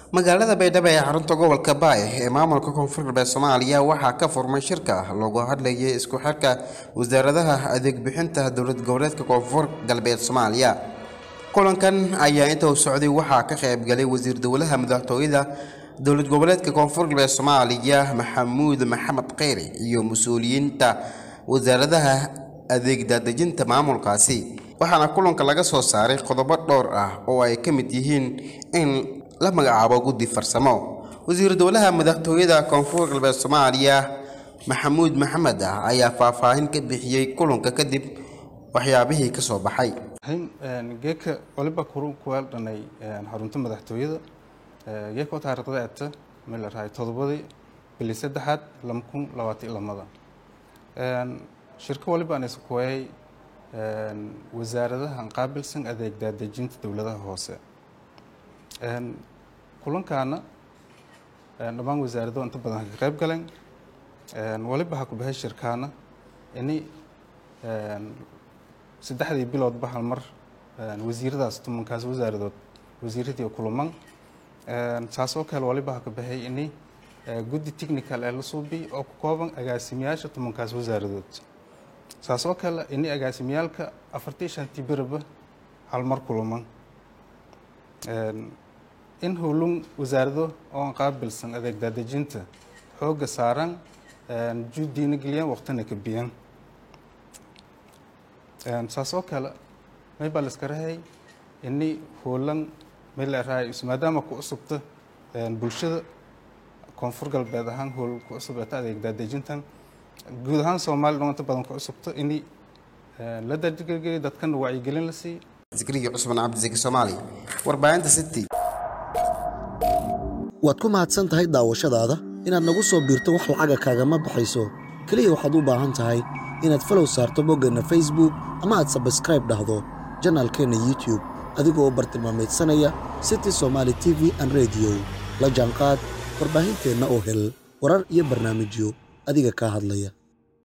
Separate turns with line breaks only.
magaalada baydhabo ee xarunta gobolka baay ee maamulka koonfur galbeed soomaaliya waxaa ka furmay shirka loogu hadlayay isku xirka wasaaradaha adeeg bixinta dowlad goboleedka koonfur galbeed soomaaliya kulankan ayaa inta uu socday waxaa ka qaybgalay wasiir dowlaha madaxtooyada dowlad goboleedka koonfur galbeed soomaaliya maxamuud maxamed kheyri iyo mas-uuliyiinta wasaaradaha adeeg daadejinta maamulkaasi waxaana kulanka laga soo saaray qodobo dhowr ah oo ay ka mid yihiin in la magacaabo guddi farsamo wasiir dowlaha madaxtooyada koonfur galbeed soomaaliya maxamuud maxamed ah ayaa faahfaahin ka bixiyey kulanka kadib waxyaabihii ka soo baxay
geeka waliba kuweel dhanay xarunta madaxtooyada geeka oo taariikhda eta meel la rahay todobadii bili saddexaad lama kun labaatan lamada shirko waliba aan iskuwayay wasaaradahan qaabilsan adeeg daadejinta dowladaha hoose kulankaana dhammaan wasaarado inta badan ka qayb galeen waliba ha ku baxay shirkaana ini saddexdii biloodba hal mar wasiiradaas tumankaas wasaaradood wasiiradii kulaman saas oo kale waliba ha ka baxay ini guddi technical ee la suubi oo ku kooban agaasimayaasha tumankaas wasaaradood saas oo kale ini agaasimiyaalka afartii shantii beraba hal mar kulaman in howlun wasaarado oo qaabilsan adeeg daadejinta xoogga saaran juudiina geliyaan waqtina ka biyan saas oo kale may baa la iska rahay ini howlan may la rahay maadaama ku cusubta bulshada koonfur galbeed ahaan howl ku cusub eeta adeeg daadejintan guud ahaan soomaaliya dhan inta badan ku cusubta ini la dardigeliyo dadkana wacyigelin la siiyo
zikriga cusman cabdisaki soomaali warbaahinta city
waad ku mahadsan tahay daawashadaada inaad nagu soo biirto wax lacaga kaagama baxayso keliya waxaad u baahan tahay inaad falow saarto boggeenna facebook ama aad sabskraib dhahdo janaalkeenna youtube adigoo bartilmaamaydsanaya city somaali t v an rediyo la jaanqaad warbaahinteenna oo hel warar iyo barnaamijyo adiga kaa hadlaya